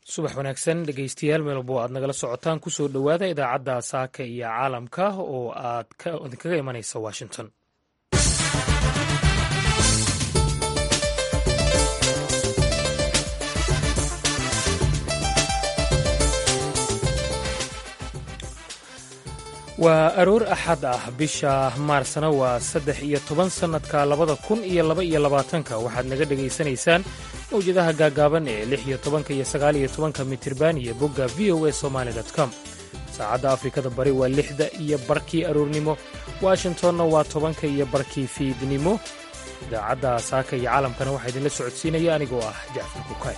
subax wanaagsan dhegeystayaal meelbo aad nagala socotaan kusoo dhowaada idaacadda saaka iyo caalamka oo aad idinkaga imanaysa washington waa aroor axad ah bisha maarsna waa saddex iyo toban sannadka labada kun iyo laba iyo labaatanka waxaad naga dhegaysanaysaan mawjadaha gaagaaban ee lix iyo tobanka iyo sagaal iyo tobanka mitirban iyo bogga v o a somaali com saacadda afrikada bari waa lixda iyo barkii aroornimo washingtonna waa tobanka iyo barkii fiidnimo idaacadda saaka iyo caalamkana waxaa idinla socodsiinaya anigoo ah jacfar kukaay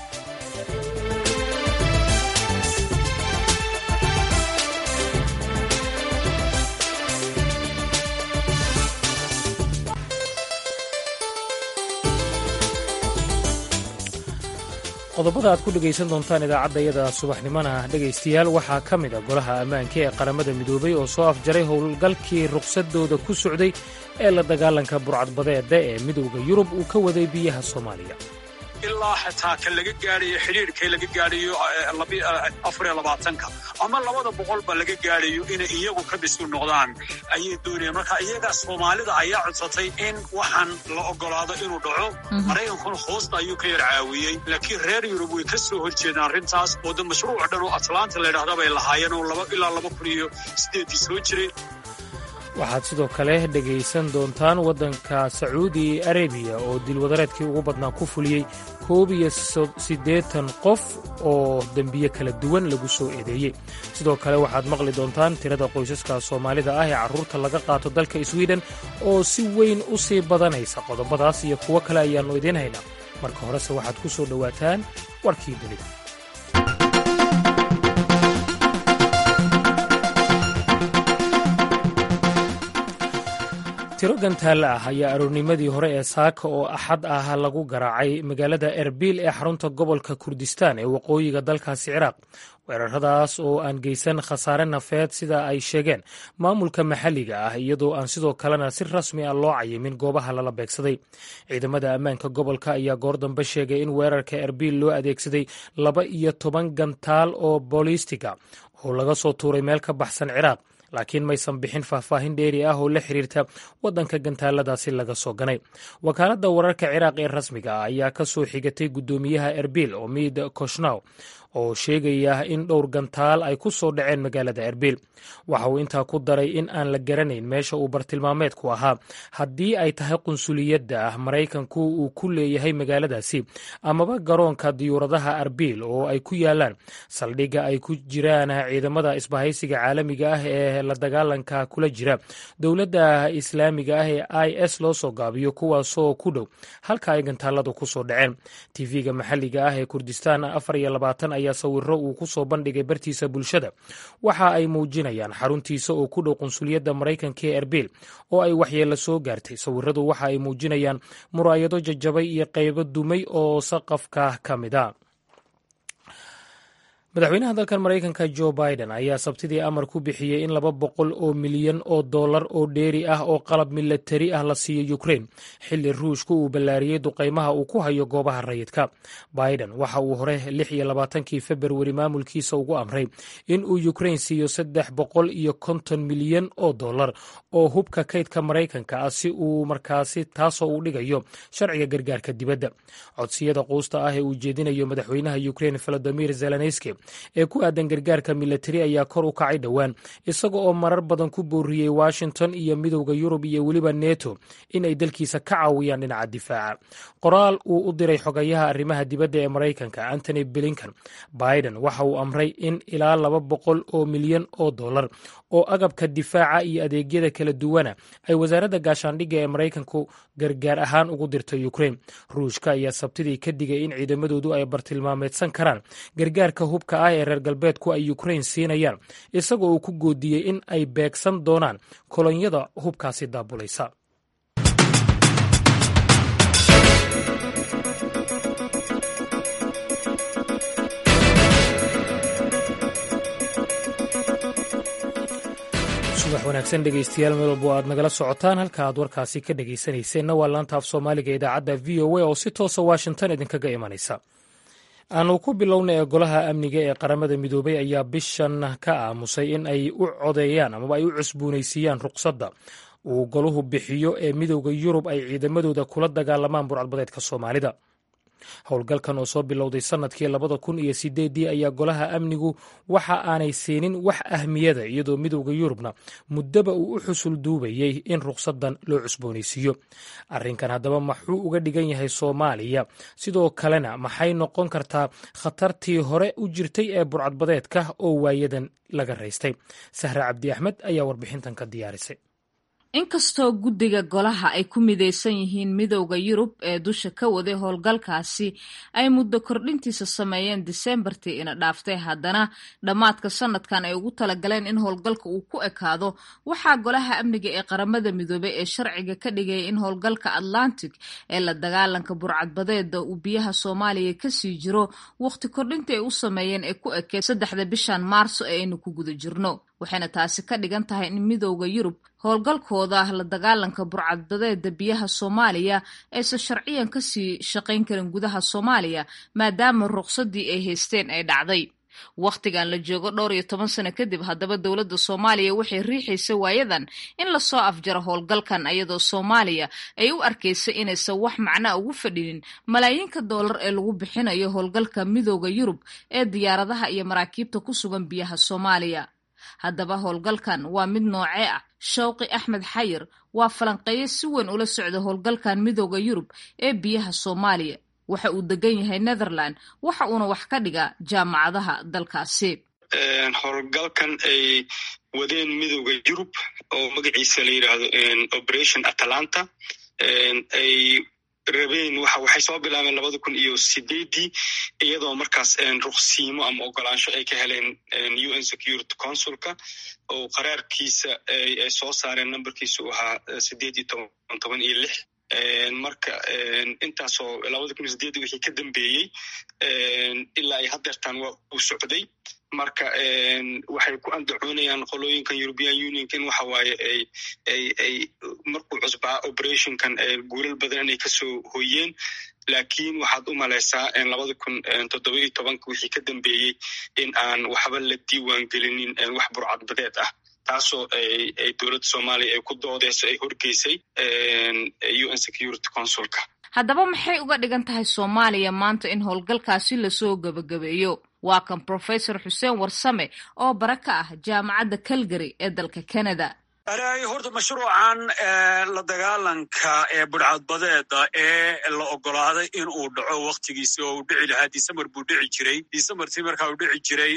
qodobada aad ku dhegaysan doontaan idaacaddayada subaxnimona dhegaystayaal waxaa ka mid a golaha ammaanka ee qaramada midoobay oo soo afjaray howlgalkii ruqsadooda ku socday ee la dagaalanka burcadbadeeda ee midowda yurub uu ka waday biyaha soomaaliya ilaa xitaa ka laga gaadhayo xidhiirkay laga gaadhayo afariyo labaatanka ama labada boqolba laga gaadhayo inay iyagu ka bisu noqdaan ayay doonayaan marka iyaga soomaalida ayaa codsatay in waxaan la ogolaado inuu dhaco maraykankuna hoosta ayuu ka yar caawiyey laakiin reer yurub way ka soo horjeedaan arrintaas oo de mashruuc dhan oo atlanta layidhahda bay lahaayeen oo ilaa laba kun iyo siddeeddii soo jiray waxaad sidoo kale dhegaysan doontaan waddanka sacuudi arabiya oo dilwadareedkii ugu badnaa ku fuliyey koob iyo siddeetan qof oo dembiye kala duwan lagu soo eedeeyey sidoo kale waxaad maqli doontaan tirada qoysaska soomaalida ah ee carruurta laga qaato dalka swiden oo si weyn u sii badanaysa qodobadaas iyo kuwo kale ayaannu idiin haynaa marka horese waxaad ku soo dhowaataan warkii dunida tiro gantaalla ah ayaa aroornimadii hore ee saaka oo axad ah lagu garaacay magaalada erbil ee xarunta gobolka kurdistaan ee waqooyiga dalkaasi ciraaq weeraradaas oo aan geysan khasaare nafeed sida ay sheegeen maamulka maxalliga ah iyadoo aan sidoo kalena si rasmi ah loo cayimin goobaha lala beegsaday ciidamada ammaanka gobolka ayaa goor dambe sheegay in weerarka erbil loo adeegsaday laba iyo toban gantaal oo boolistiga oo laga soo tuuray meel ka baxsan ciraaq laakiin maysan bixin faahfaahin dheeri ah oo la xiriirta waddanka gantaaladaasi laga soo ganay wakaaladda wararka ciraaq ee rasmiga ah ayaa ka soo xigatay guddoomiyaha erbil omid koshnaw oo sheegaya in dhowr gantaal ay ku soo dhaceen magaalada erbil waxa uu intaa ku daray in aan la garanayn meesha uu bartilmaameedku ahaa haddii ay tahay qunsuliyadda ah maraykanku uu ku leeyahay magaaladaasi amaba garoonka diyuuradaha erbil oo ay ku yaalaan saldhigga ay ku jiraan ciidamada isbahaysiga caalamiga ah ee la dagaalanka kula jira dowladda islaamiga ah ee i s loo soo gaabiyo kuwaasoo ku dhow halka ay gantaaladu ku soo dhaceen tv-ga maxalliga ah ee kurdistaan afar iyo labaatan ayaa sawiro uu ku soo bandhigay bartiisa bulshada waxa ay muujinayaan xaruntiisa oo ku dhow qunsuliyadda maraykanka ee erbil oo ay waxyeello soo gaartay sawiradu waxa ay muujinayaan muraayado jajabay iyo qaybo dumay oo saqafka ka mid a madaxweynaha dalkan maraykanka jo biden ayaa sabtidii amar ku bixiyey in laba boqol oo milyan oo dollar oo dheeri ah oo qalab milatari ah la siiyo ukrain xilli ruushku uu ballaariyey duqaymaha uu ku hayo goobaha rayidka biden waxa uu hore lix iyo labaatankii februari maamulkiisa ugu amray in uu ukrain siiyo saddex boqol iyo konton milyan oo dollar oo hubka kaydka maraykanka ah si uu markaasi taasoo uu dhigayo sharciga gargaarka dibadda codsiyada quusta ah ee uu jeedinayo madaxweynaha ukrain volodimir zelenski ee ku aadan gargaarka milatari ayaa kor u kacay dhowaan isaga oo marar badan ku booriyey washington iyo midowda yurub iyo weliba neto inay dalkiisa ka caawiyaan dhinaca difaaca qoraal uu u diray xogayaha arrimaha dibadda ee maraykanka antony blinkan biden waxa uu amray in ilaa laba boqol oo milyan oo dollar oo agabka difaaca iyo adeegyada kala duwana ay wasaaradda gaashaandhigga ee maraykanku gargaar ahaan ugu dirto ukrain ruushka ayaa sabtidii ka digay in ciidamadoodu ay bartilmaameedsan karaan gargaarka hubka ah ee reer galbeedku ay ukrain siinayaan isagoo uu ku goodiyey in ay beegsan doonaan kolonyada hubkaasi daabulaysa subax wanaagsan dhegeystayaal meel walbo aad nagala socotaan halka aad warkaasi ka dhegeysanayseena waa laanta af soomaaliga idaacadda v o a oo si toosa washington idinkaga imanaysa aanu ku bilowna ee golaha amniga ee qaramada midoobay ayaa bishan ka aamusay in ay u codeeyaan amaba ay u cusboonaysiiyaan ruqsadda uu goluhu bixiyo ee midowda yurub ay ciidamadooda kula dagaalamaan burcadbadeedka soomaalida howlgalkan oo soo bilowday sannadkii labada kun iyo sideeddii ayaa golaha amnigu waxa aanay siinin wax ahmiyada iyadoo midowda yurubna muddaba uu u xusul duubayey in ruqsaddan loo cusboonaysiiyo arrinkan haddaba maxuu uga dhigan yahay soomaaliya sidoo kalena maxay noqon kartaa khatartii hore u jirtay ee burcadbadeedka oo waayadan laga raystay sahre cabdi axmed ayaa warbixintan ka diyaarisay inkastoo guddiga golaha ay ku midaysan yihiin midowda yurub ee dusha ka waday howlgalkaasi ay muddo kordhintiisa sameeyeen diseembartii ina dhaaftay haddana dhammaadka sanadkan ay ugu talagaleen in howlgalka uu ku ekaado waxaa golaha amniga ee qaramada midoobay ee sharciga ka dhigaya in howlgalka atlantic ee la dagaalanka burcadbadeeda uu biyaha soomaaliya kasii jiro waqti kordhintii ay u sameeyeen ee ku ekeed saddexda bishan maarso ee aynu ku guda jirno waxayna taasi ka dhigan tahay in midowda yurub howlgalkooda la dagaalanka burcadbadeeda biyaha soomaaliya aysan sharciyan kasii shaqayn karin gudaha soomaaliya maadaama ruqsadii ay haysteen ay dhacday wakhtigan la joogo dhowr iyo toban sano kadib haddaba dowladda soomaaliya waxay riixaysa waayadan in lasoo afjaro howlgalkan iyadoo soomaaliya ay u arkaysay inaysan wax macnaa ugu fadhinin malaayiinka doolar ee lagu bixinayo howlgalka midowda yurub ee diyaaradaha iyo maraakiibta ku sugan biyaha soomaaliya haddaba howlgalkan waa mid noocee ah shawqi axmed xayir waa falanqeeyo si weyn ula socda howlgalkan midowda yurub ee biyaha soomaaliya waxa uu degan yahay netherland waxa uuna wax ka dhigaa jaamacadaha dalkaasi howlgalkan ay wadeen midowda yurub oo magaciisa la yidhaahdo operation atalanta ay rabeen waxay soo bilaabeen labada kun iyo sideeddii iyadoo markaas ruqsiimo ama ogolaansho ay ka heleen un security consulka oo qaraarkiisa ay soo saareen numberkiisu ahaa sideed iyo toban toban iyo lix marka intaasoo labada kun iyo sideeddii wixii ka dambeeyey ilaa ay hadeertaan waa uu socday marka waxay ku andacoonayaan qolooyinkan european unionka in waxa waaye ay ay ay markuu cusbaa operationkan guulal badan inay kasoo hoyeen laakiin waxaad u malaysaa labada kun toddoba iyo tobanka wixii ka dambeeyey in aan waxba la diiwaan gelinin wax burcadbadeed ah taasoo ay dowladda soomaaliya ay ku doodeyso ay horgeysay un security consulka haddaba maxay uga dhigan tahay soomaaliya maanta in howlgalkaasi lasoo gebagabeeyo waa kan professor xuseen warsame oo bara ka ah jaamacadda calgary ee dalka canada horta mashruucan la dagaalanka ee budhcadbadeeda ee la ogolaaday in uu dhaco waktigiisi oo uu dhici lahaa december buu dhici jiray decembertii markaa uu dhici jiray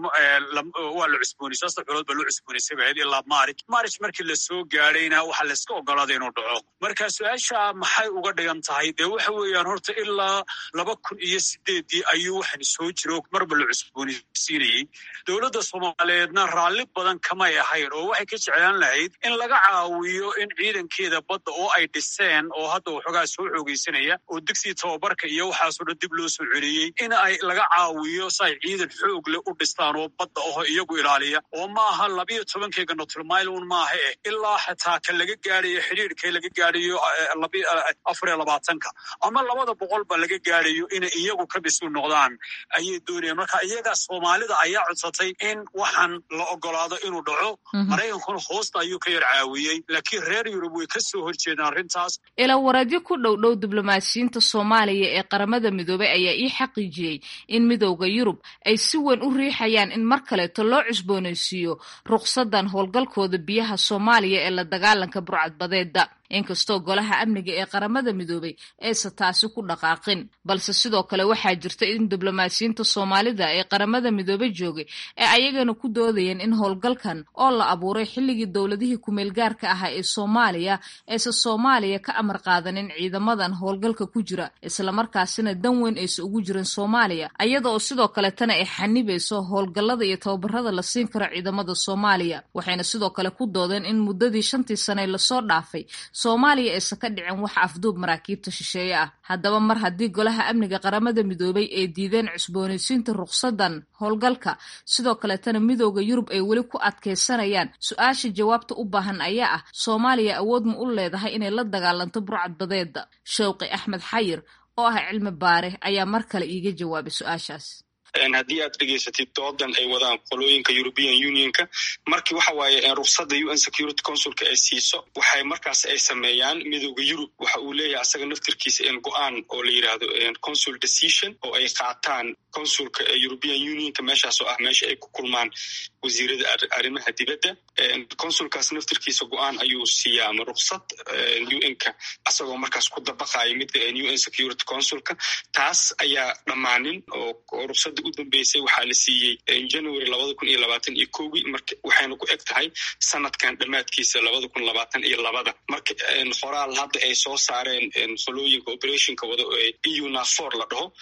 waa la cusboonaysa saddex bilood baa loo cusboonaysay bahayd ilaa marich marich markii lasoo gaadhayna waxaa layska ogolaaday inuu dhaco marka su-aasha maxay uga dhigan tahay dee waxa weeyaan horta ilaa laba kun iyo sideeddii ayuu waxaan soo jiro marba la cusboonaysiinayey dowladda soomaaliyeedna raalli badan kamay ahayn oo waxay ka jeclaan lahayd in laga caawiyo in ciidankeeda badda oo ay dhiseen oo hadda waxoogaa soo xoogeysanaya oo digsi tababarka iyo waxaasoo dhan dib loo soo celiyey in ay laga caawiyo si ay ciidan xoog leh u dhistaan oo badda aho iyagu ilaaliya oo maaha labiyo tobankeyga notilmailon maaha eh ilaa xataa ka laga gaadayo xidhiirkee laga gaadayo afar iyo labaatanka ama labada boqolba laga gaadayo inay iyagu ka bisu noqdaan ayay doonayaan marka iyaga soomaalida ayaa codsatay in waxaan la ogolaado inuu dhaco maraykankuna hoosta ayuu ka yar caawiyey laakiin reer yurub way ka soo horjeedaan arrintaas ilawareedyo ku dhow dhow diblomaasiyiinta soomaaliya ee qaramada midoobay ayaa ii xaqiijiyey in midowda yurub ay si weyn u riixayaan in mar kaleeto loo cusboonaysiiyo ruqsadan howlgalkooda biyaha soomaaliya ee la dagaalanka burcadbadeeda inkastoo golaha amniga ee qaramada midoobay aysan taasi ku dhaqaaqin balse sidoo kale waxaa jirta in diblomaasiyiinta soomaalida ee qaramada midoobey joogay ee ayagana ku doodayeen in howlgalkan oo la abuuray xilligii dowladihii kumeelgaarka ahaa ee soomaaliya aysan soomaaliya ka amar qaadanin ciidamadan howlgalka ku jira islamarkaasina dan weyn aysan ugu jirin soomaaliya ayada oo sidoo kaletana ay xanibayso howlgallada iyo tababarada la siin karo ciidamada soomaaliya waxayna sidoo kale ku doodeen in muddadii shantii sane lasoo dhaafay soomaaliya aysan ka dhicin wax afduub maraakiibta shisheeye ah haddaba mar haddii golaha amniga qaramada midoobay ay diideen cusboonaysiinta ruqsadan howlgalka sidoo kaleetana midooda yurub ay weli ku adkaysanayaan su-aasha jawaabta u baahan ayaa ah soomaaliya awood ma u leedahay inay la dagaalanto burcadbadeeda shawqi axmed xayir oo ah cilmi baare ayaa mar kale iiga jawaabay su-aashaas haddii aad dhegeysatid doodan ay wadaan qolooyinka european unionka markii waxa waaye ruksada u n security consulka ay siiso waxay markaas ay sameeyaan midooda yurub waxa uu leeyahay asaga naftirkiisa go-aan oo la yidhaahdo consul decision oo ay qaataan consulka european unionka meeshaas oo ah meesha ay ku kulmaan wasiirada arrimaha dibadda consulkaas naftirkiisa go-aan ayuu siiyaa ama ruksad un-ka asagoo markaas ku dabaqayo midda u n security consulka taas ayaa dhammaanin oo ruksada u dambeysay waxaa la siiyey january labada kun iyo labaatan iyo kowgii marka waxayna ku eg tahay sanadkan dhammaadkiisa labada kun labaatan iyo labada marka qoraal hadda ay soo saareen qolooyinka operationka wada eu nafor la dhaho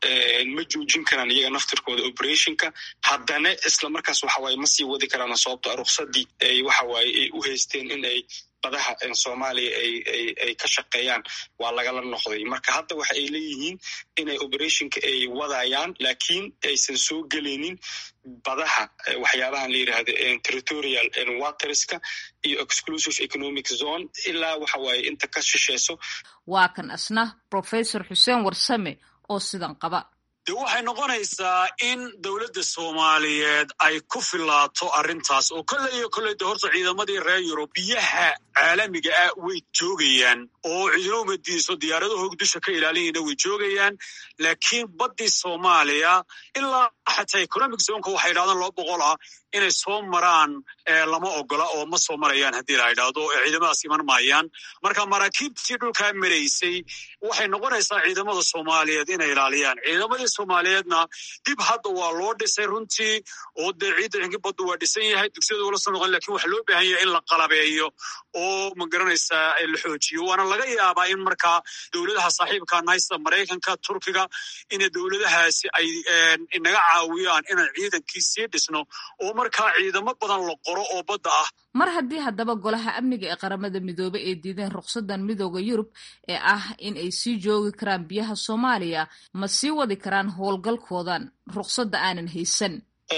ma joojin karaan iyaga naftirkooda operationka haddana isla markaas waxa waaye ma sii wadi karaan sababto a ruksadii ay waxa waaye ay u haysteen in ay badaha soomaaliya ay ka shaqeeyaan waa lagala noqday marka hadda waxa ay leeyihiin inay operationka ay wadayaan laakiin aysan soo gelaynin badaha waxyaabahan la yidhaahdo territorial waterska iyo exclusive economic zone ilaa waxa waaye inta ka shisheyso waa kan asna professor xuseen warsame oo sidan qaba de waxay noqonaysaa in dowladda soomaaliyeed ay ku filaato arrintaas oo kolley iyo kolley de horta ciidamadii reer yurub biyaha caalamiga ah way joogayaan oo ciidamo umadiiso diyaaradahoog dusha ka ilaalinayna way joogayaan laakiin baddii soomaaliya ilaa xataa economic zonka waxay idhahdaan laba boqol ah inay soo maraan lama ogola oo ma soo marayaan haddii la idhaahdo ciidamadaas iman maayaan marka maraakiibtii dhulkaa maraysay waxay noqonaysaa ciidamada soomaaliyeed inay ilaaliyaan ciidamadii soomaaliyeedna dib hadda waa loo dhisay runtii oo dee ciidda xinki baddu waa dhisan yahay dugsiyada wala soo noqon lakin waxa loo baahan yahay in la qalabeeyo oo ma garanaysaa la xoojiyo waana laga yaabaa in markaa dowladaha saaxiibka naysta maraykanka turkiga ina dowladahaasi ay inaga caawiyaan inaan ciidankii sii dhisno oo markaa ciidamo badan la qoro oo badda ah mar haddii haddaba golaha amniga ee qaramada midoobe ay diideen ruksadan midooda yurub ee ah in ay sii joogi karaan biyaha soomaaliya ma sii wadi karaan howlgalkoodan ruksadda aanan haysan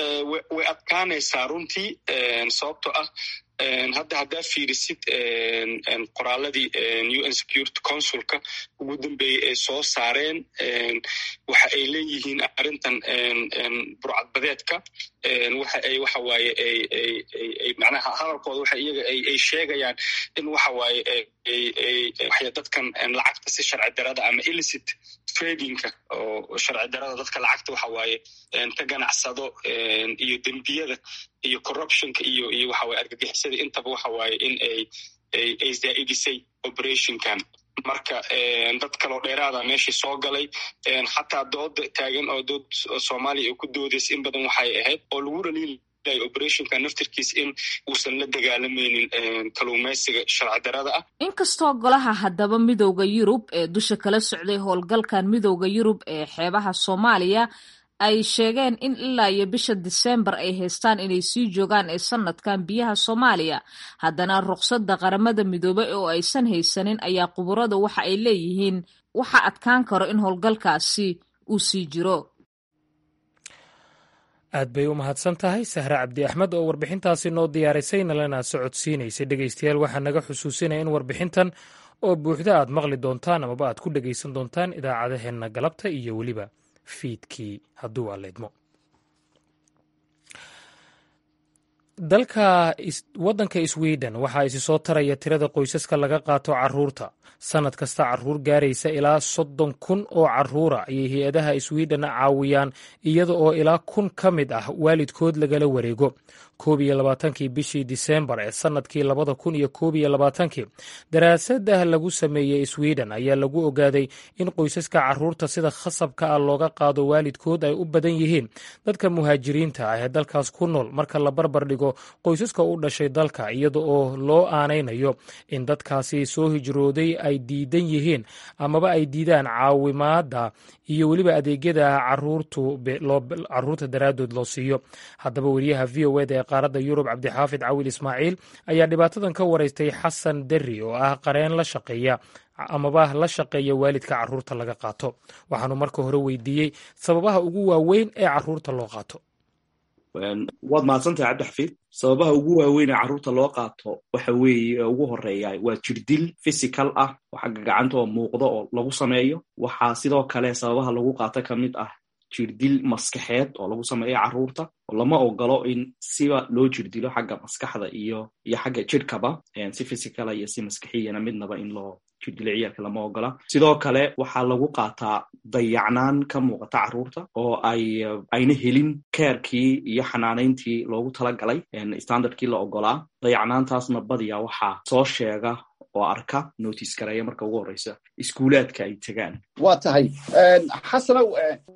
way adkaanaysaa runtii sababto ah hadda haddaa fiirisid qoraaladii u n security consulka ugu dambeeyey ay soo saareen waxa ay leeyihiin arrintan burcadbadeedka waxa ay waxa waaye ay macnaha hadalkooda waxa iyaga ay sheegayaan in waxa waaye waxay dadkan lacagta si sharci darada ama illicit tradingka oo sharci darada dadka lacagta waxa waaye ka ganacsado iyo dembiyada iyo corruptionka iyo iyo waxa waye argagixisada intaba waxa waaye in ay ay zaa'idisay operationkan marka dad kaloo dheeraada meeshii soo galay xataa dooda taagan oo dood soomaaliya oo ku doodaysa in badan waxay ahayd oo lagu dhaliilay operationka naftirkiis in uusan la dagaalamaynin kaluumaysiga sharci darada ah inkastoo golaha haddaba midowda yurub ee dusha kala socday howlgalkan midowda yurub ee xeebaha soomaaliya ay sheegeen in ilaa iyo bisha diseembar ay haystaan inay sii joogaan ee sanadkan biyaha soomaaliya haddana ruqsadda qaramada midoobey oo aysan haysanin ayaa quburada waxa ay leeyihiin waxa adkaan karo in howlgalkaasi uu sii jiro aad bay u mahadsan tahay sahre cabdi axmed oo warbixintaasi noo diyaarisay nalana socodsiinaysay dhegeystayaal waxaa naga xusuusinaya in warbixintan oo buuxda aad maqli doontaan amaba aad ku dhegeysan doontaan idaacadaheenna galabta iyo weliba fiidkii hadduu aleedmo dalka waddanka sweden waxaa isi soo taraya tirada qoysaska laga qaato caruurta sannad kasta caruur gaaraysa ilaa soddon kun oo caruura ayay hay-adaha sweden caawiyaan iyada oo ilaa kun ka mid ah waalidkood lagala wareego koob iyo labaatankii bishii diseembar ee sannadkii labada kun iyo koob iyo labaatankii daraasadah lagu sameeyey sweden ayaa lagu ogaaday in qoysaska caruurta sida khasabka ah looga qaado waalidkood ay u badan yihiin dadka muhaajiriinta ah ee dalkaas ku nool marka la barbar dhigo qoysaska u dhashay dalka iyada oo loo aanaynayo in dadkaasi soo hijrooday ay diidan yihiin amaba ay diidaan caawimaada iyo weliba adeegyada caruurta daraaddood loo siiyo haddaba weriyaha v o eda ee qaaradda yurub cabdixaafid cawil ismaaciil ayaa dhibaatadan ka waraystay xasan derri oo ah qareen la shaqeeya amaba la shaqeeya waalidka caruurta laga qaato waxaanu marka hore weydiiyey sababaha ugu waaweyn ee caruurta loo qaato waad mahadsantahay cabdixafiid sababaha ugu waaweyn ee carruurta loo qaato waxa weeye ugu horeeya waa jirdil physical ah oo xagga gacanta oo muuqda oo lagu sameeyo waxaa sidoo kale sababaha lagu qaato ka mid ah jirdil maskaxeed oo lagu sameeyo carruurta oo lama ogolo in siba loo jirdilo xagga maskaxda iyo iyo xagga jirhkaba si physicala iyo si maskaxiyana midnaba in loo jirdilo ciyaalka lama ogola sidoo kale waxaa lagu qaataa dayacnaan ka muuqata carruurta oo ay ayna helin keerkii iyo xanaanayntii loogu talagalay standardkii la ogolaa dayacnaantaasna badiya waxaa soo sheega oo arka notice gareeya marka ugu horeysa iskuulaadka ay tegaan waa tahay xasanow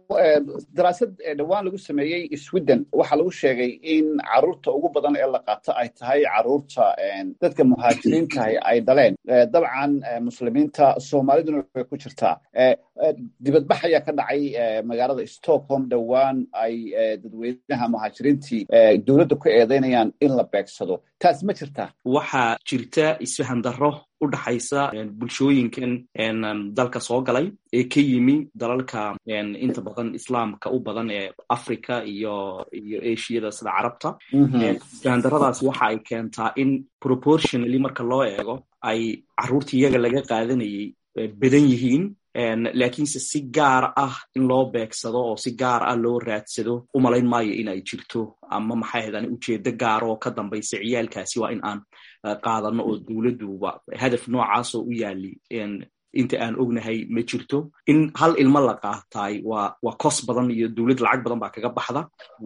daraasad dhowaan lagu sameeyey sweden waxaa lagu sheegay in carruurta ugu badan ee la qaato ay tahay carruurta dadka muhaajiriintahay ay dhaleen dabcan muslimiinta soomaaliduna way ku jirtaa dibadbax ayaa ka dhacay magaalada stockholm dhowaan ay dadweynaha muhaajiriintii dowladda ku eedeynayaan in la beegsado taas ma jirtaa waxaa jirta isfahan darro u dhaxaysa bulshooyinkan dalka soo galay ee ka yimi dalalka inta badan islaamka u badan ee africa iyo iyo ashiyada sida carabta isfahandarradaas waxa ay keentaa in proportionally marka loo eego ay carruurta iyaga laga qaadanayay badan yihiin laakiinse si gaar ah in loo beegsado oo si gaar ah loo raadsado umalayn maayo in ay jirto ama maxay haydaan ujeedo gaara oo ka dambaysa ciyaalkaasi waa in aan qaadano oo dowladduba hadaf noocaasoo u yaali inta aan ognahay ma jirto in hal ilmo la qaataay waa waa kos badan iyo dowlad lacag badan baa kaga baxda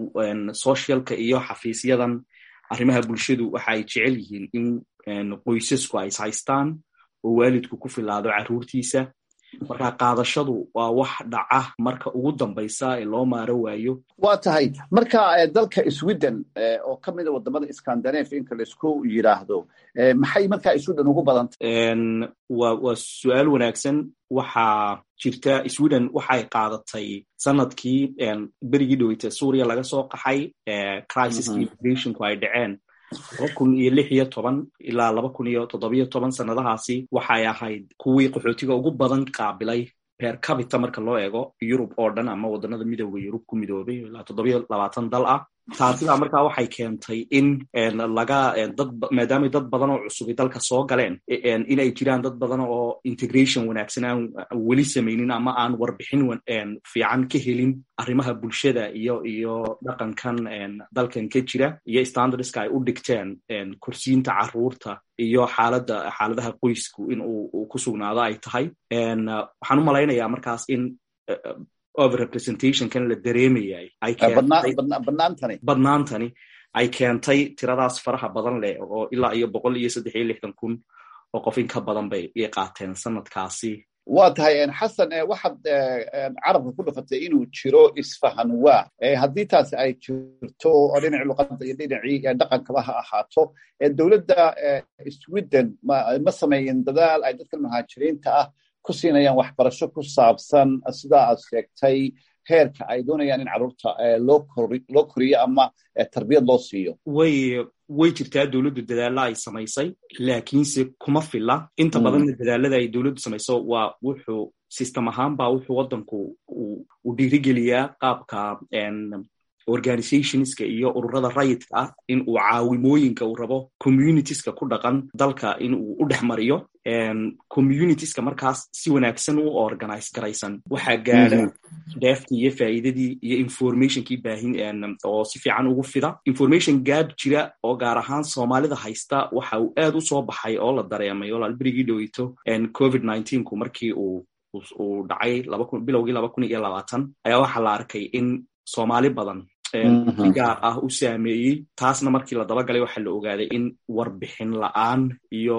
socialka iyo xafiisyadan arrimaha bulshadu waxa ay jecel yihiin in qoysasku ay is haystaan oo waalidku ku filaado carruurtiisa marka qaadashadu waa wax dhaca marka ugu dambaysa ee loo maaro waayo waa tahay marka dalka sweden oo ka mida wadamada scandinave inka laisku yidhaahdo maxay markaa sweden ugu badantay wa waa su-aal wanaagsan waxaa jirta sweden waxay qaadatay sanadkii berigii dhoweyta suuriya laga soo qaxay crisiskii immigrationku ay dhaceen laba kun iyo lix iyo toban ilaa laba kun iyo toddobiyo toban sannadahaasi waxay ahayd kuwii qaxootiga ugu badan qaabilay per cabita marka loo eego yurub oo dhan ama waddanada midooda yurub ku midoobay ilaa toddobiyo labaatan dal ah taasidaa markaa waxay keentay in laga dad maadaamay dad badan oo cusubi dalka soo galeen inay jiraan dad badan oo integration wanaagsan aan weli samaynin ama aan warbixin fiican ka helin arrimaha bulshada iyo iyo dhaqankan dalkan ka jira iyo standardska ay u dhigteen korsiinta carruurta iyo xaaladda xaaladaha qoysku in uu ku sugnaado ay tahay waxaan u malaynayaa markaas in overrepresentationkan la dareemayay badnaantani ay keentay tiradaas faraha badan leh oo ilaa iyo boqol iyo saddex iyo lixdan kun oo qof in ka badan bay i qaateen sanadkaasi waa tahay xasan waxaad carabka ku dhufatay inuu jiro isfahan waa haddii taasi ay jirto oo dhinaci luqadda iyo dhinacii dhaqankaba ha ahaato dowladda sweden ma sameeyin dadaal ay dadka muhaajiriinta ah ku siinayaan waxbarasho ku saabsan sidaa aad sheegtay heerka ay doonayaan in carruurta loo koriyo ama tarbiyad loo siiyo way way jirtaa dowladdu dadaalla ay samaysay laakiinse kuma filla inta badanna dadaalada ay dowladdu samayso waa wuxuu system ahaan baa wuxuu waddanku uu dhiirigeliyaa qaabka organizationska iyo ururada rayidka ah in uu caawimooyinka uu rabo communitieska ku dhaqan dalka in uu u dhex mariyo communitieska markaas si wanaagsan u organize garaysan waxaa gaada deeftii iyo faa'iidadii iyo informationkii baahin oo si fiican ugu fida information gaab jira oo gaar ahaan soomaalida haysta waxa uu aad u soo baxay oo la dareemay oo laalberigii dhoweyto covid ku markii uu uu dhacay bilowgii laba kun iyo labaatan ayaa waxaa la arkay in soomaali badan si gaar ah u saameeyey taasna markii la dabagalay waxaa la ogaaday in warbixin la-aan iyo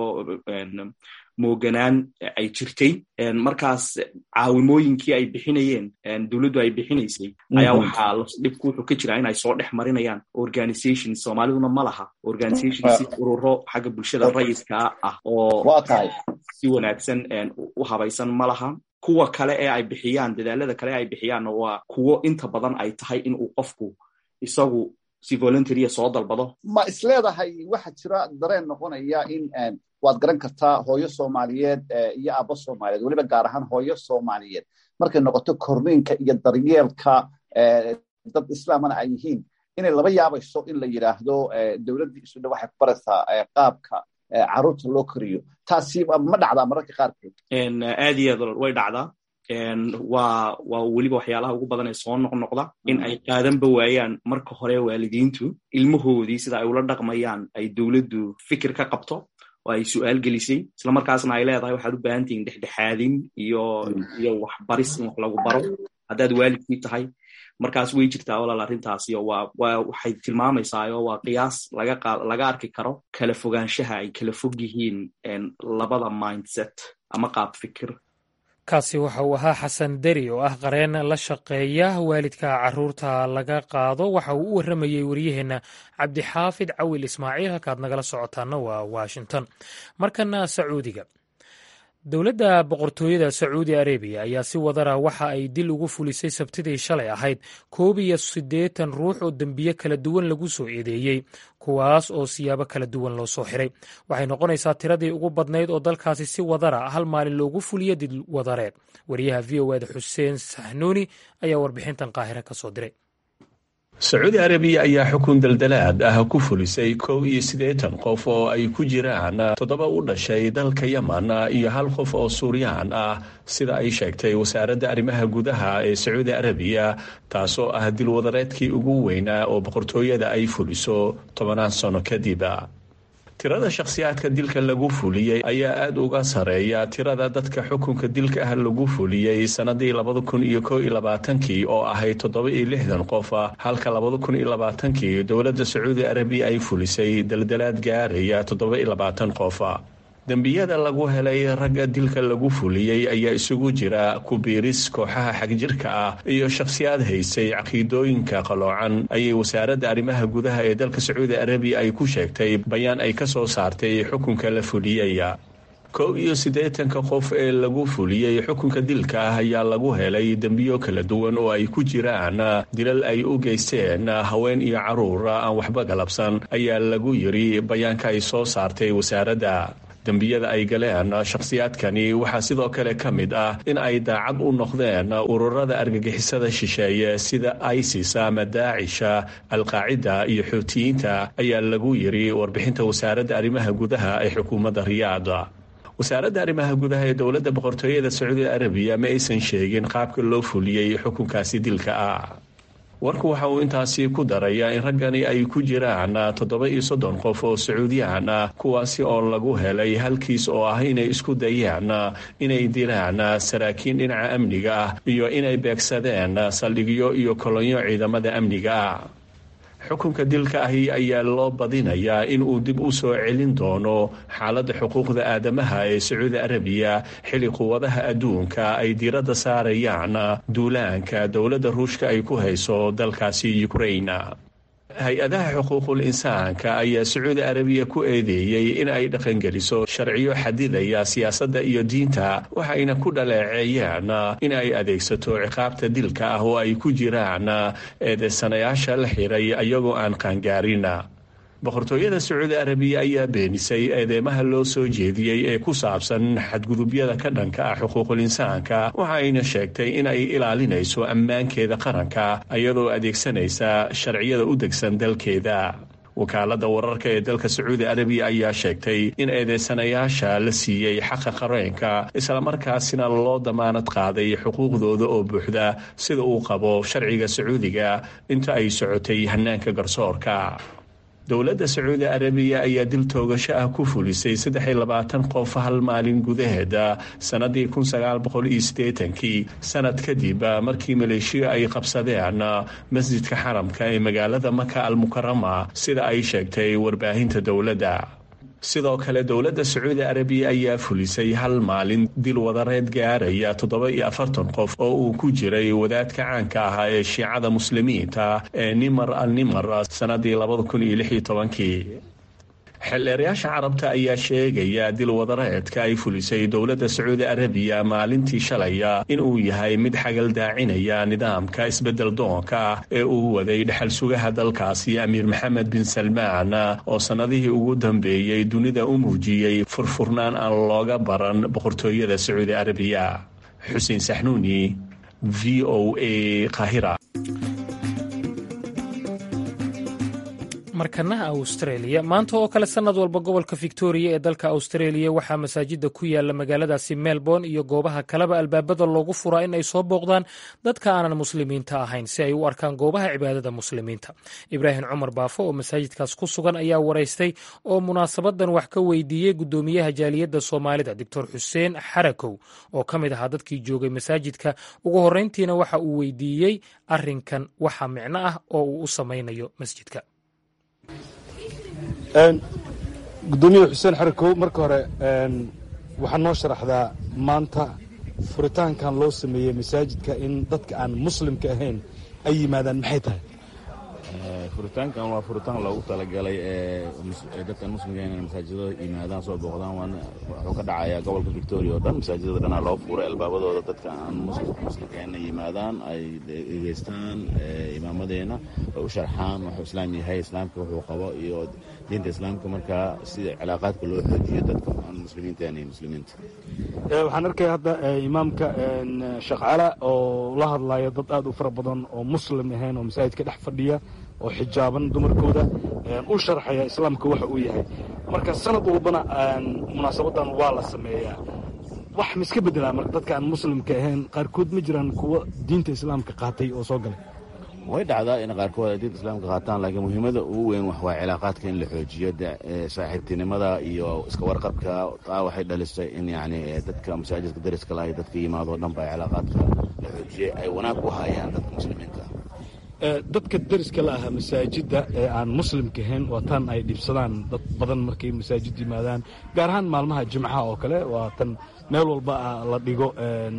mooganaan ay jirtay markaas caawimooyinkii ay bixinayeen dowladdu ay bixinaysay ayaa waxaa dhibku wuxuu ka jiraa in ay soo dhex marinayaan organization soomaaliduna ma laha organization si ururo xagga bulshada rayidka ah oo si wanaagsan u habaysan ma laha kuwa kale ee ay bixiyaan dadaalada kale ee ay bixiyaanna waa kuwo inta badan ay tahay in uu qofku isagu si voluntaria soo dalbado ma isleedahay waxa jira dareen noqonaya in waad garan kartaa hooyo soomaaliyeed iyo aabbo soomaaliyeed weliba gaar ahaan hooyo soomaaliyeed markay noqoto korniinka iyo daryeelka dad islaamana ay yihiin inay laba yaabayso in la yidhaahdo dowladdii isudha waxay ku baraysaa qaabka carruurta loo koriyo taasi ma dhacdaa mararka qaarkood aad iyo aad way dhacdaa waa waa weliba waxyaalaha ugu badan ee soo noqnoqda in ay qaadanba waayaan marka hore waalidiintu ilmahoodii sida ay ula dhaqmayaan ay dowladdu fikir ka qabto oo ay su'aal gelisay isla markaasna ay leedahay waxaad u baahan tihiin dhexdhexaadin iyo iyo waxbaris in wax lagu baro haddaad waalidkii tahay markaas way jirtaa walaal arrintaasi oo waa waa waxay tilmaamaysaa oo waa qiyaas laga qa laga arki karo kala fogaanshaha ay kala fog yihiin labada mindset ama qaab fikir kaasi waxa uu ahaa xasan deri oo ah qareen la shaqeeya waalidka caruurta laga qaado waxa uu u warramayey waryaheenna cabdixaafid cawil ismaaciil halkaad nagala socotaana waa washington markana sacuudiga dowladda boqortooyada sacuudi arabiya ayaa si wadara waxa ay dil ugu fulisay sabtidii shalay ahayd koob iyo siddeetan ruux oo dembiye kala duwan lagu soo eedeeyey kuwaas oo siyaabo kala duwan loo soo xiray waxay noqonaysaa tiradii ugu badnayd oo dalkaasi si wadara hal maalin loogu fuliyo dil wadareed wariyaha v o eda xuseen sahnuuni ayaa warbixintan qaahire ka soo diray sacuudi arabiya ayaa xukun daldalaad ah ku fulisay kow iyo siddeetan qof oo ay ku jiraan toddoba u dhashay dalka yeman iyo hal qof oo suuriyaan ah sida ay sheegtay wasaaradda arrimaha gudaha ee sacuudi arabiya taasoo ah dilwadareedkii ugu weynaa oo boqortooyada ay fuliso tobanaan sano kadib tirada shakhsiyaadka dilka lagu fuliyey ayaa aada uga sareeya tirada dadka xukunka dilka ah lagu fuliyey sannadii labada kun iyo koo iyo labaatankii oo ahayd toddoba iyo lixdan qof halka labada kun iyo labaatankii dowladda sacuudi arabiya ay fulisay daldalaad gaaraya toddoba iyo labaatan qof dembiyada lagu helay ragga dilka lagu fuliyey ayaa isugu jira kubiiris kooxaha xagjirka ah iyo shakhsiyaad haysay caqiidooyinka qaloocan ayay wasaaradda arrimaha gudaha ee dalka sacuudi arabiya ay ku sheegtay bayaan ay ka soo saartay xukunka la fuliyey kow iyo siddeetanka qof ee lagu fuliyey xukunka dilka ah ayaa lagu helay dembiyo kala duwan oo ay ku jiraan dilal ay u geysteen haween iyo caruur aan waxba galabsan ayaa lagu yiri bayaanka ay soo saartay wasaaradda dembiyada ay galeen shakhsiyaadkani waxaa sidoo kale ka mid ah in ay daacad u noqdeen ururada argagixisada shisheeye sida isis ama daacisha alqaacida iyo xuutiyiinta ayaa lagu yiri warbixinta wasaaradda arrimaha gudaha ee xukuumadda riyaad wasaaradda arrimaha gudaha ee dowladda boqortooyada sacuudi arabiya ma aysan sheegin qaabka loo fuliyey xukunkaasi dilka ah warku waxa uu intaasi ku darayaa in raggani ay ku jiraan toddoba iyo soddon qof oo sacuudiyaan ah kuwaasi oo lagu helay halkiis oo ah inay isku dayaan inay dilaan saraakiin dhinaca amniga ah iyo inay beegsadeen saldhigyo iyo kolonyo ciidamada amniga ah xukunka dilka ahi ayaa loo badinayaa in uu dib u soo celin doono xaaladda xuquuqda aadamaha ee sacuudi arabiya xilli quwadaha adduunka ay diiradda saarayaan duulaanka dowladda ruushka ay ku hayso dalkaasi ukrain hay-adaha xuquuqul insaanka ayaa sacuudi arabiya ku eedeeyey in ay dhaqangeliso sharciyo xadidaya siyaasadda iyo diinta waxayna ku dhaleeceeyeen in ay adeegsato ciqaabta dilka ah oo ay ku jiraan eedeysanayaasha la xiray ayagoo aan qaangaarin boqortooyada sacuudi arabiya ayaa beenisay eedeymaha loo soo jeediyey ee ku saabsan xadgudubyada ka dhanka ah xuquuqul insaanka waxayna sheegtay in ay ilaalinayso ammaankeeda qaranka iyadoo adeegsanaysa sharciyada u degsan dalkeeda wakaaladda wararka ee dalka sacuudi arabiya ayaa sheegtay in eedeysanayaasha la siiyey xaqa qareenka islamarkaasina loo damaanad qaaday xuquuqdooda oo buuxda sida uu qabo sharciga sacuudiga inta ay socotay hanaanka garsoorka dowladda sacuudi arabiya ayaa dil toogasho ah ku fulisay saddex iyo labaatan qof hal maalin gudaheeda sannadii kun sagaal boqol iyo siddeetankii sanad kadib markii maleeshiya ay qabsadeen masjidka xaramka ee magaalada maka almukarama sida ay sheegtay warbaahinta dowladda sidoo kale dowladda sacuudi arabiya ayaa fulisay hal maalin dil wadareed gaaraya toddoba iyo afartan qof oo uu ku jiray wadaadka caanka ahaa ee shiicada muslimiinta ee nimar al nimar sannadii labada kun iyo lix iyo tobankii xildheerayaasha carabta ayaa sheegaya dil wadareedka ay fulisay dowladda sacuudi arabiya maalintii shalaya inuu yahay mid xagal daacinaya nidaamka isbedel doonka ee uu waday dhexal sugaha dalkaasi amiir maxamed bin salmaan oo sannadihii ugu dambeeyey dunida u muujiyey furfurnaan aan looga baran boqortooyada sacuudi arabiya xuseen saxnuuni v o a qahira markana australia maanta oo kale sannad walba gobolka victoria ee dalka australia waxaa masaajida ku yaala magaaladaasi melbourne iyo goobaha kaleba albaabada loogu furaa in ay soo booqdaan dadka aanan muslimiinta ahayn si ay u arkaan goobaha cibaadada muslimiinta ibraahim cumar baafo oo masaajidkaas ku sugan ayaa waraystay oo munaasabadan wax ka weydiiyey gudoomiyaha jaaliyadda soomaalida doctor xuseen xarakow oo ka mid ahaa dadkii joogay masaajidka ugu horreyntiina waxa uu weydiiyey arinkan waxa micno ah oo uu u samaynayo masjidka gudoomiye xuseen xarakow marka hore waxaa noo sharaxdaa maanta furitaankan loo sameeyey masaajidka in dadka aan muslimka ahayn ay yimaadaan maxay tahay furitaankan waa furitaan loogu talagalay dadkan muslimka inay masaajidada yimaadaan soo booqdaan wuxuu ka dhacayaa gobolka victoria oo dhan masaajidada dhanaa loo furay albaabadooda dadka aan muslimka inay yimaadaan ay dhegeystaan imaamadeena ay u sharxaan wuxuu islaam yahay islaamka wuxuu qabo iyo diinta islaamka markaa sida cilaaqaadka loo xoojiyo dadka aan muslimiinta iyo muslimiinta waxaan arkaya hadda imaamka sheekh cala oo la hadlaya dad aad u fara badan oo muslim ahayn oo masaajidka dhex fadhiya oo xijaaban dumarkooda u sharxaya islaamka waxa uu yahay marka sanad walbana munaasabadan waa la sameeyaa wax ma iska bedelaa marka dadka aan muslimka ahayn qaarkood ma jiraan kuwa diinta islaamka qaatay oo soo galay way dhacdaa in qaarkood ay diinta islaamka qaataan laakiin muhiimada ugu weyn wax waa cilaaqaadka in la xoojiyo saaxiibtinimada iyo iska warqabka taa waxay dhalisay in yani dadka masaajidka dariska lahay dadka yimaado o dhan ba cilaaqaadka la xoojiyey ay wanaag u hayaan dadka muslimiinta dadka dariska la ahaa masaajidda ee aan muslimka ahayn waa tan ay dhibsadaan dad badan markay masaajid yimaadaan gaar ahaan maalmaha jimcaha oo kale waa tan meel walba la dhigo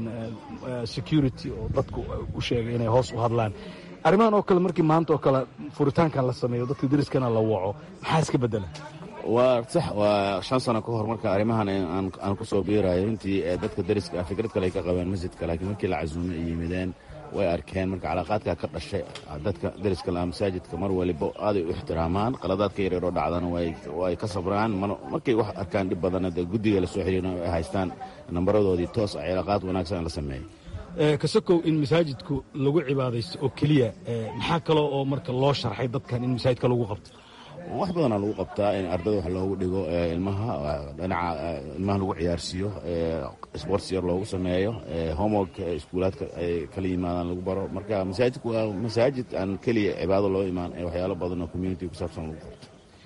security oo dadku u sheegay inay hoos u hadlaan arrimahan oo kale markii maanta oo kale furitaankan la sameeyo dadka dariskana la waco maxaa iska bedela waa sax waa shan sano ka hor marka arrimahan aan ku soo biirayo intii dadka dariska fikrad kale ay ka qabeen masjidka laakiin markii la casuumay ay yimideen way arkeen marka calaaqaadka ka dhashay dadka dariska laha masaajidka mar waliba aaday u ixtiraamaan qaladaadka yaryaroo dhacdana way ka sabraan markay wax arkaan dhib badana dee guddiga lasoo xiriirna ay haystaan nambaradoodii toos ah cilaaqaad wanaagsan la sameeyey kasakow in masaajidku lagu cibaadaysto oo keliya maxaa kaloo oo marka loo sharxay dadkan in masaajidka lagu qabto wax badanaa lagu qabtaa in ardada wax loogu dhigo ilmaha dhinaca ilmaha lagu ciyaarsiiyo sports yar loogu sameeyo homework iskuulaadka ay kala yimaadaan lagu baro marka masaajidku waa masaajid aan keliya cibaado loo imaan ee waxyaalo badan oo community ku saabsan lagu qabto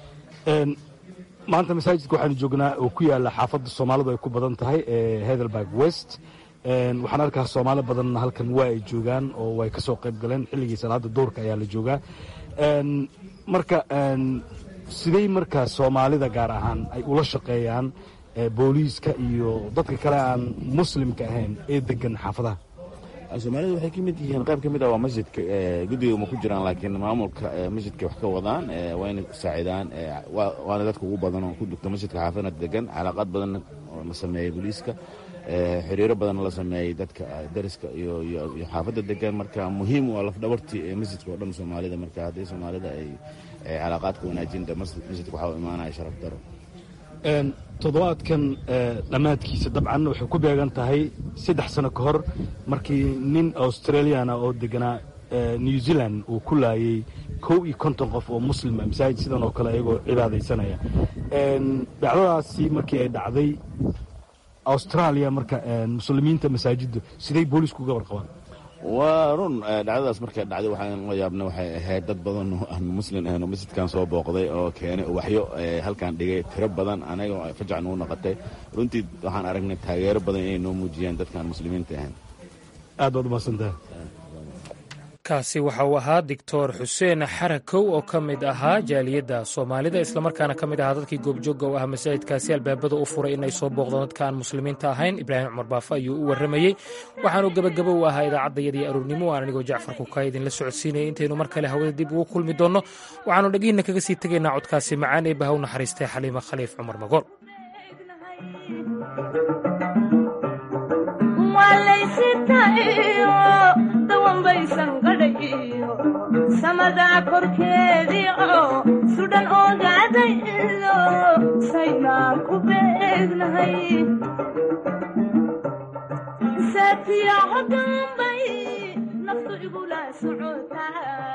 maanta masaajidka waxaanu joognaa oo ku yaala xaafadda soomaalidu ay ku badan tahay ee hedelberg west waxaan arkaa soomaali badanna halkan waa ay joogaan oo way ka soo qayb galeen xilligii salaada duurka ayaa la joogaa marka sidey markaa soomaalida gaar ahaan ay ula shaqeeyaan booliiska iyo dadka kale aan muslimka ahayn ee degan xaafadaha soomaalida waxay ka mid yihiin qayb ka mid ah waa masjidka guddiga ma ku jiraan laakiin maamulka masjidka wax ka wadaan waa inay saacidaan waana dadka ugu badan oo ku dugta masjidka xaafadna degan calaaqaad badanna oo la sameeyey booliiska xiriiro badanna la sameeyey dadka dariska iyo xaafadda degan marka muhiim waa lafdhabartii ee masjidka oo dhan soomaalida marka haddii soomaalida ay calaaqaadka wanaajinta masjidka waxaa u imaanaya sharaf daro toddobaadkan dhammaadkiisa dabcan waxay ku beegan tahay saddex sano ka hor markii nin australiana oo deganaa new zealand uu ku laayay kow iyo konton qof oo muslima masaajid sidan oo kale ayagoo cibaadaysanaya dhacdadaasi markii ay dhacday australia marka muslimiinta masaajiddu siday boolisku uga warqabaan waa run dhacdadaas markay dhacday waxaan la yaabna waxay ahayd dad badan oo aan muslim ahayn oo masjidkan soo booqday oo keenay uwaxyo halkan dhigay tiro badan anaga fajac nagu noqotay runtii waxaan aragnay taageero badan inay noo muujiyaan dadkaan muslimiinta ahayn aad baad umahadsantahay kaasi waxa uu ahaa doctor xuseen xarakow oo ka mid ahaa jaaliyadda soomaalida islamarkaana ka mid ahaa dadkii goobjooga u ah masaajidkaasi albaabada u furay inay soo booqdaan dadka aan muslimiinta ahayn ibraahim cumar baafe ayuu u warramayey waxaanu gebagabo u ahaa idaacaddayadii aroornimo aan anigoo jacfar kukaa idinla socodsiinaya intaynu mar kale hawada dib ugu kulmi doonno waxaanu dhegihiinna kaga sii tegaynaa codkaasi macaan ee bahaw naxariistay xaliima khaliif cumar magool samadaa korkeedii oo sudhan ogaadaydo saynaan ku beegnahay saatiya hodambay naftu igula socotaa